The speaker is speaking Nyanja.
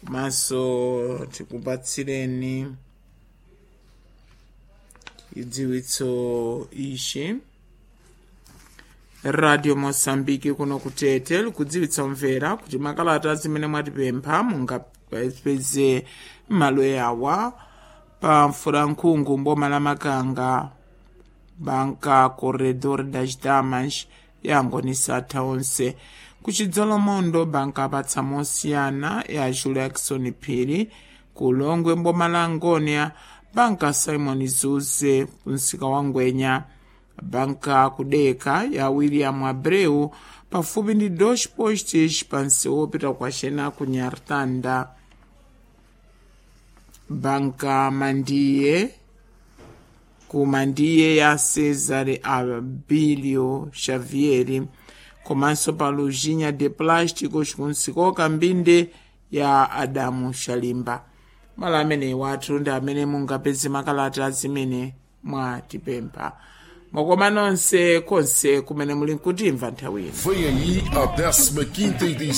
maso tikupatsireni chidziwitso ichi radio mosambiki kuno kutete likudziwitsa omvera kuti makalata zimene mwatipempha mungapeze m'malo yawa pa mfulankhungu mboma la makanga banka corredor das damas yangonisatha onse kuchidzolomondo banka apatsa mosiyana ya julia jackson phiri kulongwe mboma la ngonia banka simon zuze kumsika wa ngwenya banka kudeka ya william abreu pafupi ndi deutsche post pansi wopita kwacena ku nyartanda banka mandiye ku mandiye ya cesare abilio xavieri komanso pa lujinha de plástico cikumsiko kambinde ya adamu shalimba malo ameneyi wathu ndi amene mungapeze makalata zimene mwatipempha mwakoma nonse konse kumene muli nkutimva nthawi ino Vem aí a 15ª edição